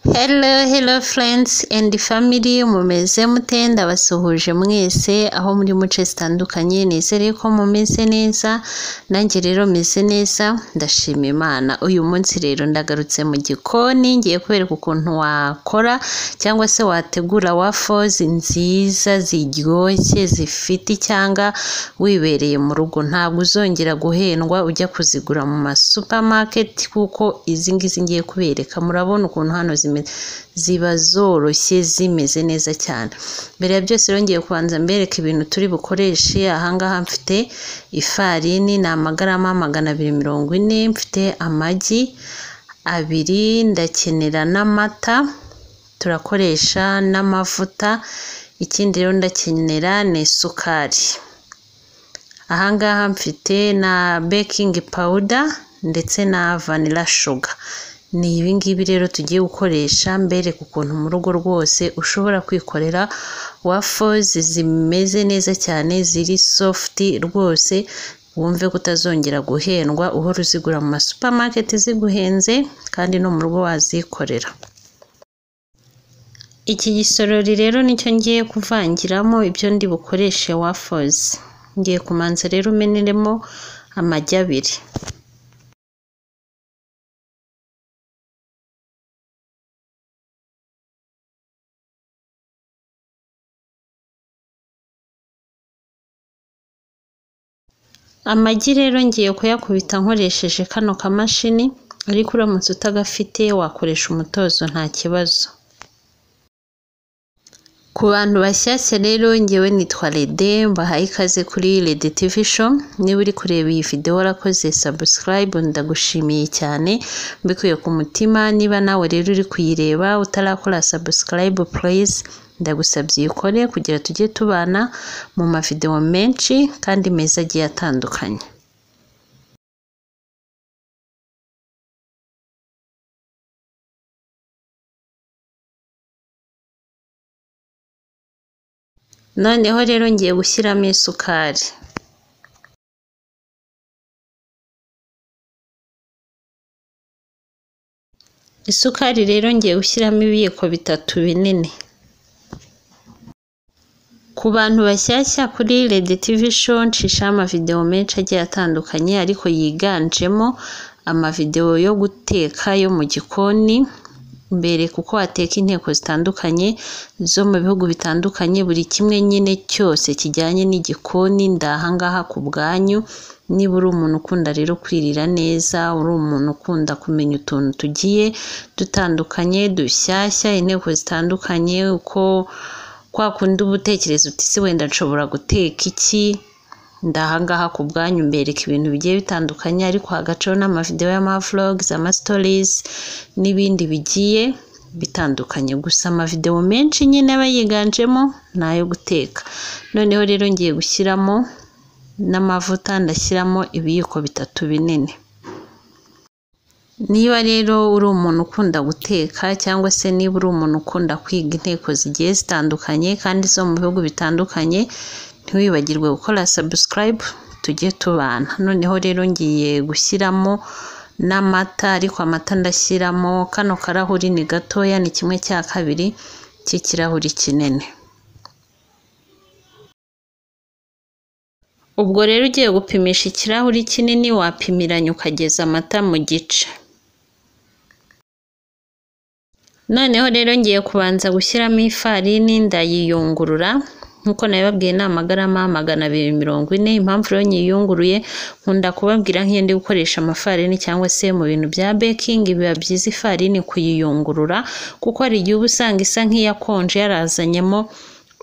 Hello, hello friends and family, mumeze mute ndabasuhuje mwese aho muri muce zitandukanye nizere ko mumeze neza nanjye rero meze neza ndashima Imana uyu munsi rero ndagarutse mu gikoni ngiye kubereka ukuntu wakora cyangwa se wategura wafozi nziza ziryoshye zifite icyanga wibereye mu rugo ntabwo uzongera guhendwa ujya kuzigura mu masupamaketi kuko izi ngizi ngiye kubereka murabona ukuntu hano zimeze ziba zoroshye zimeze neza cyane mbere ya byose rero ngiye kubanza mbereka ibintu turi bukoreshe ahangaha mfite ifarini ni amagarama magana abiri mirongo ine mfite amagi abiri ndakenera n'amata turakoresha n'amavuta ikindi rero ndakenera ni isukari ahangaha mfite na baking powder ndetse na vanilla sugar ni ibingibi rero tugiye gukoresha mbereka ukuntu mu rugo rwose ushobora kwikorera wafozi zimeze neza cyane ziri sofuti rwose wumve ko utazongera guhendwa uhora uzigura mu masupamaketi ziguhenze kandi no mu rugo wazikorera iki gisorori rero nicyo ngiye kuvangiramo ibyo ndi bukoreshe wafozi ngiye kumanza rero umeneremo amagi abiri amagi rero ngiye kuyakubita nkoresheje kano kamashini ariko uramutse utagafite wakoresha umutozo nta kibazo ku bantu bashyashya rero ngewe nitwa Rede mbahaye ikaze kuri Rede TV show niba uri kureba iyi videwo warakoze subscribe ndagushimiye cyane mbikuye ku mutima niba nawe rero uri kuyireba utarakora subscribe please ndagusabye uyikore kugira tujye tubana mu mavidewo menshi kandi meza agiye atandukanye noneho rero ngiye gushyiramo isukari isukari rero ngiye gushyiramo ibiyiko bitatu binini ku bantu bashyashya kuri Rede TV show nshishaho amavidewo menshi agiye atandukanye ariko yiganjemo amavidewo yo guteka yo mu gikoni mbere kuko wateka inteko zitandukanye zo mu bihugu bitandukanye buri kimwe nyine cyose kijyanye n'igikoni ndahangaha ku bwanyu niba uri umuntu ukunda rero kwirira neza uri umuntu ukunda kumenya utuntu tugiye dutandukanye dushyashya inteko zitandukanye uko kwa kundi uba utekereza uti si wenda nshobora guteka iki ndahangaha ku bwanyu mbereka ibintu bigiye bitandukanye ariko hagacaho n'amavidewo y'amavlogs amasitories n'ibindi bigiye bitandukanye gusa amavidewo menshi nyine aba yiganjemo ni ayo guteka noneho rero ngiye gushyiramo n'amavuta ndashyiramo ibiyiko bitatu binini niba rero uri umuntu ukunda guteka cyangwa se niba uri umuntu ukunda kwiga inteko zigiye zitandukanye kandi zo mu bihugu bitandukanye ntiwibagirwe gukora subscribe tujye tubana noneho rero ngiye gushyiramo n'amata ariko amata ndashyiramo kano karahuri ni gatoya ni kimwe cya kabiri cy'ikirahuri kinini ubwo rero ugiye gupimisha ikirahuri kinini wapimiranya ukageza amata mu gice noneho rero ngiye kubanza gushyiramo ifarini ndayiyungurura nk'uko nabibabwiye ni amagarama magana abiri mirongo ine impamvu rero nyiyunguruye nkunda kubabwira nk'iyo ndi gukoresha amafarini cyangwa se mu bintu bya bekingi biba byiza ifarini kuyiyungurura kuko hari igihe uba usanga isa nk'iyakonje yarazanyemo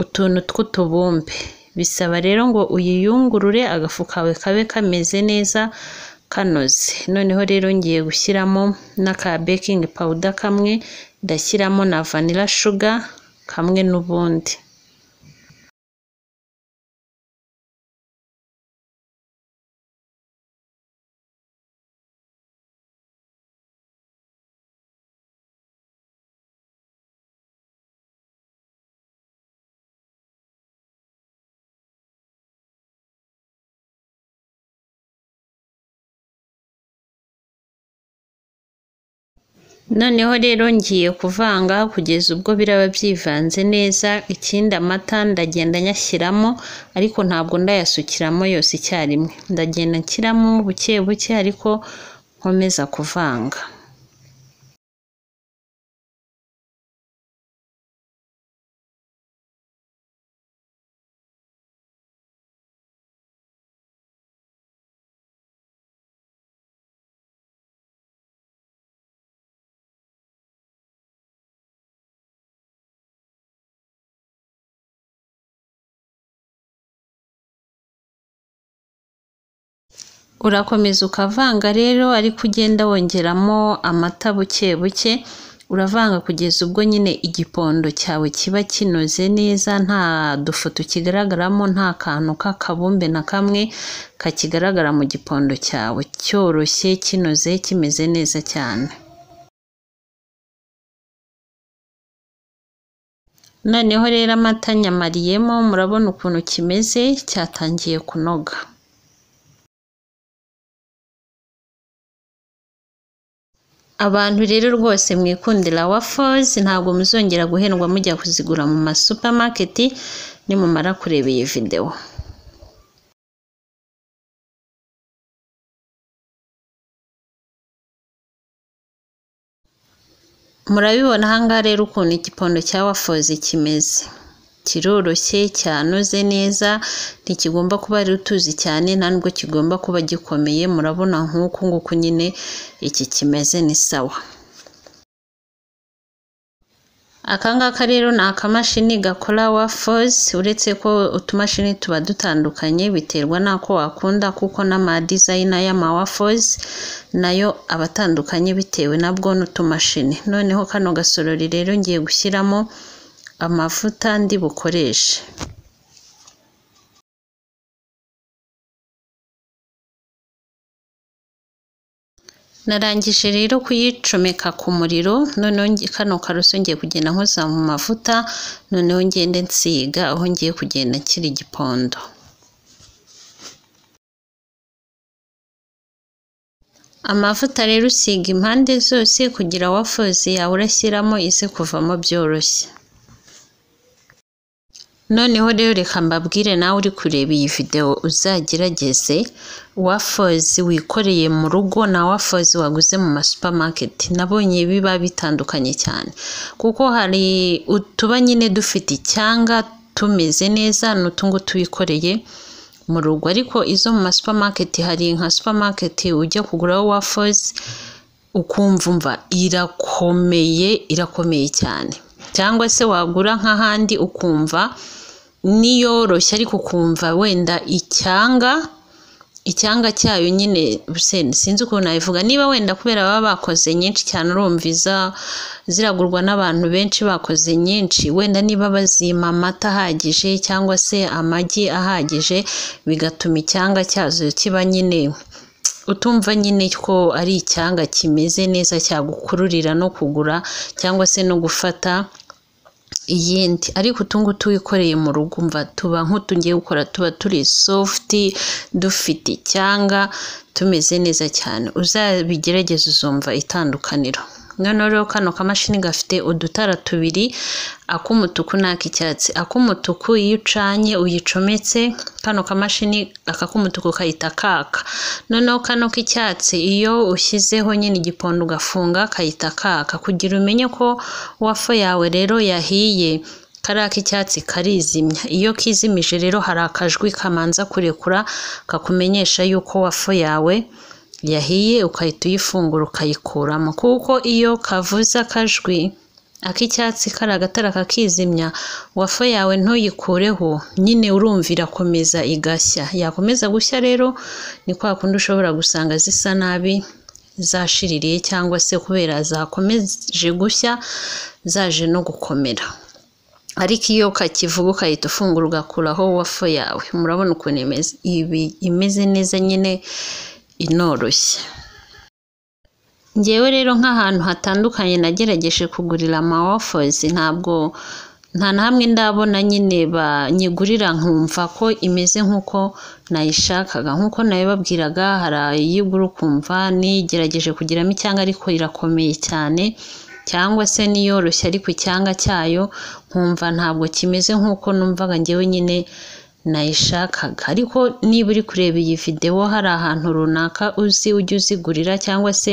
utuntu tw'utubumbe bisaba rero ngo uyiyungurure agafu kawe kabe kameze neza kanoze noneho rero ngiye gushyiramo n'aka bekingi pawuda kamwe ndashyiramo na vanilla sugar kamwe n'ubundi noneho rero ngiye kuvanga kugeza ubwo biraba byivanze neza ikindi amata ndagenda nyashyiramo ariko ntabwo ndayasukiramo yose icyarimwe ndagenda nshyiramo buke buke ariko nkomeza kuvanga urakomeza ukavanga rero ariko ugenda wongeramo amata buke buke uravanga kugeza ubwo nyine igipondo cyawe kiba kinoze neza nta dufoto kigaragaramo nta kantu k'akabumbe na kamwe kakigaragara mu gipondo cyawe cyoroshye kinoze kimeze neza cyane noneho rero amata nyamariyemo murabona ukuntu kimeze cyatangiye kunoga abantu rero rwose mwikundira wafozi ntabwo muzongera guhendwa mujya kuzigura mu masupamaketi nimumara kureba iyi videwo murabibona ahangaha rero ukuntu igipondo cya wafozi kimeze kiroroshye cyanoze neza ntikigomba kuba ari utuzi cyane nta nubwo kigomba kuba gikomeye murabona nk'uku nguku nyine iki kimeze ni sawa aka ngaka rero ni akamashini gakora wafozi uretse ko utumashini tuba dutandukanye biterwa n'ako wakunda kuko n'amadizayina y'amawafozi nayo aba atandukanye bitewe nabwo n'utumashini noneho kano gasorori rero ngiye gushyiramo amavuta ndi bukoreshe narangije rero kuyicomeka ku muriro noneho kano karoso ngiye kugenda nkoza mu mavuta noneho ngende nsiga aho ngiye kugenda nshyira igipondo amavuta rero usiga impande zose kugira wafozi yawe urashyiramo ize kuvamo byoroshye noneho rero reka mbabwire nawe uri kureba iyi videwo uzagerageze wafozi wikoreye mu rugo na wafozi waguze mu masupamaketi nabonye biba bitandukanye cyane kuko hari utuba nyine dufite icyanga tumeze neza n'utungutu wikoreye mu rugo ariko izo mu masupamaketi hari nka supamaketi ujya kuguraho wafozi ukumva umva irakomeye irakomeye cyane cyangwa se wagura nk'ahandi ukumva niyoroshye ariko ukumva wenda icyanga icyanga cyayo nyine sinzi ukuntu nabivuga niba wenda kubera baba bakoze nyinshi cyane urumviza ziragurwa n'abantu benshi bakoze nyinshi wenda niba bazima amata ahagije cyangwa se amagi ahagije bigatuma icyanga cyazo kiba nyine utumva nyine ko ari icyanga kimeze neza cyagukururira no kugura cyangwa se no gufata iyindi ariko utungutu wikoreye mu rugo umva tuba nk'utungiye gukora tuba turi sofuti dufite icyanga tumeze neza cyane uzabigerageze uzumva itandukaniro noneho rero kano kamashini gafite udutara tubiri ak'umutuku n'ak'icyatsi ak'umutuku iyo ucanye uyicometse kano kamashini aka k'umutuku kahita kaka noneho kano k'icyatsi iyo ushyizeho nyine igipondo ugafunga kahita kaka kugira umenye ko wafo yawe rero yahiye kariya k'icyatsi karizimya iyo kizimije rero hari akajwi kamanza kurekura kakumenyesha yuko wafo yawe yahiye ukahita uyifungura ukayikuramo kuko iyo kavuze akajwi ak'icyatsi kari agatara kakizimya wafu yawe ntuyikureho nyine urumva irakomeza igashya yakomeza gushya rero ni kwa kundi ushobora gusanga zisa nabi zashiririye cyangwa se kubera zakomeje gushya zaje no gukomera ariko iyo kakivuga ukahita ufungura ugakuraho wafu yawe murabona ukuntu imeze neza nyine inoroshye ngewe rero nk'ahantu hatandukanye nagerageje kugurira amawafozi ntabwo nta na hamwe ndabona nyine banyigurira nkumva ko imeze nk'uko nayishakaga nk'uko nabibabwiraga hari ayigura ukumva nigerageje kugiramo icyanga ariko irakomeye cyane cyangwa se niyoroshye ariko icyanga cyayo nkumva ntabwo kimeze nk'uko numvaga ngewe nyine nayishakaga ariko niba uri kureba iyi videwo hari ahantu runaka uzi ujye uzigurira cyangwa se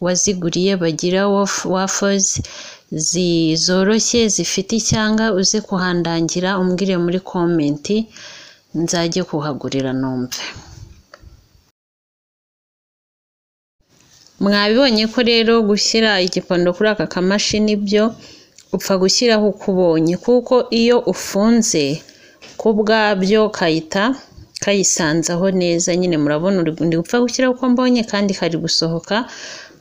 waziguriye bagira wafozi zoroshye zifite icyanga uze kuhandangira umbwire muri komenti nzajye kuhagurira numve mwabibonye ko rero gushyira igikondo kuri aka kamashini byo upfa gushyiraho uko ubonye kuko iyo ufunze ku bwabyo kayita kayisanzaho neza nyine murabona uri gupfa gushyiraho uko mbonye kandi kari gusohoka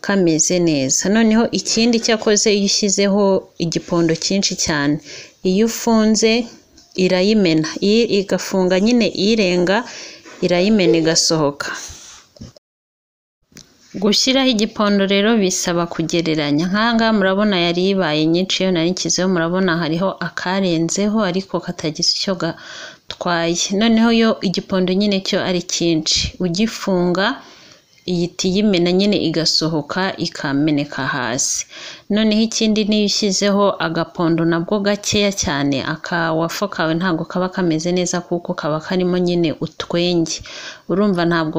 kameze neza noneho ikindi cyakoze iyo ushyizeho igipondo cyinshi cyane iyo ufunze irayimena igafunga nyine irenga irayimena igasohoka gushyiraho igipondo rero bisaba kugereranya nk'ahangaha murabona yari ibaye nyinshi iyo nari nshyizeho murabona hariho akarenzeho ariko katagize icyo gatwaye noneho yo igipondo nyine cyo ari cyinshi ugifunga iyi tiyimena nyine igasohoka ikameneka hasi noneho ikindi niyo ushyizeho agapondo nabwo gakeya cyane akawafo kawe ntabwo kaba kameze neza kuko kaba karimo nyine utwenge urumva ntabwo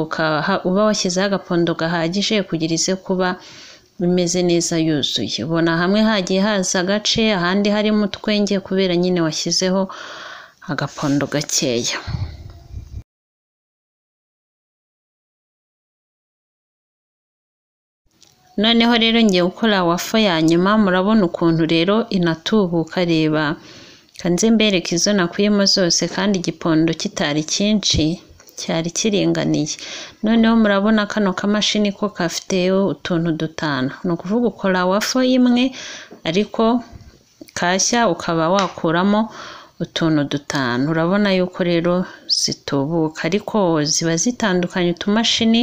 uba washyizeho agapondo gahagije kugira ize kuba bimeze neza yuzuye ubona hamwe hagiye haza agace ahandi harimo utwenge kubera nyine washyizeho agapondo gakeya noneho rero ngiye gukora wafu ya nyuma murabona ukuntu rero inatubuka reba kanze mbereke izo nakuyemo zose kandi igipondo kitari cyinshi cyari kiringaniye noneho murabona kano kamashini ko gafite utuntu dutanu ni ukuvuga ukora wafu imwe ariko kashya ukaba wakuramo utuntu dutanu urabona yuko rero zitubuka ariko ziba zitandukanye utumashini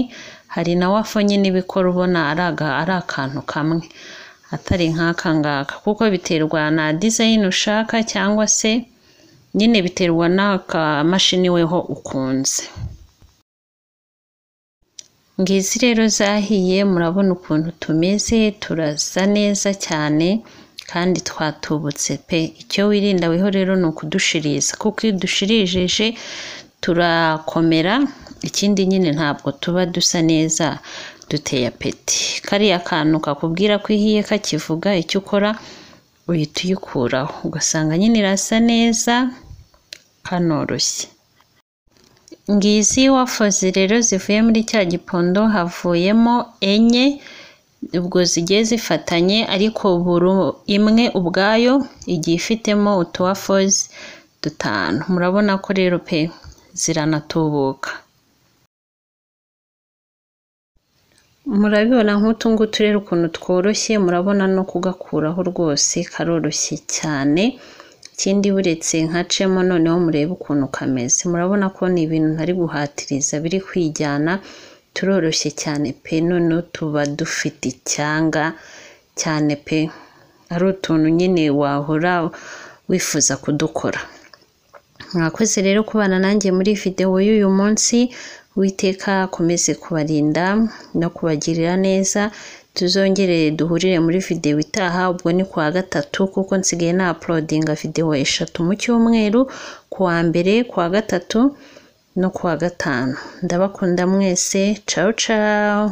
hari na wafo nyine ibikora ubona ari akantu kamwe atari nk'aka ngaka kuko biterwa na dizayini ushaka cyangwa se nyine biterwa n'akamashini weho ukunze ngizi rero zahiye murabona ukuntu tumeze turasa neza cyane kandi twatubutse pe icyo wirinda weho rero ni ukudushiriza kuko iyo udushirijeje turakomera ikindi nyine ntabwo tuba dusa neza duteye apeti kariya kantu kakubwira ko ihiye kakivuga icyo ukora uhita uyikuraho ugasanga nyine irasa neza kanoroshye ngizi wafozi rero zivuye muri cya gipondo havuyemo enye ubwo zigiye zifatanye ariko buri imwe ubwayo igiye ifitemo utuwafozi dutanu murabona ko rero pe ziranatubuka murabibona nk'utu ngutu rero ukuntu tworoshye murabona no kugakuraho rwose karoroshye cyane ikindi buretse nkacemo noneho murebe ukuntu kameze murabona ko ni ibintu ntari guhatiriza biri kwijyana turoroshye cyane pe noneho tuba dufite icyanga cyane pe ari utuntu nyine wahora wifuza kudukora mwakoze rero kubana nanjye muri videwo y'uyu munsi witeka akomeze kubarinda no kubagirira neza tuzongere duhurire muri videwo itaha ubwo ni kuwa gatatu kuko nsigaye na apulodinga videwo eshatu mu cyumweru kuwa mbere kuwa gatatu no kuwa gatanu ndabakunda mwese cawu cawu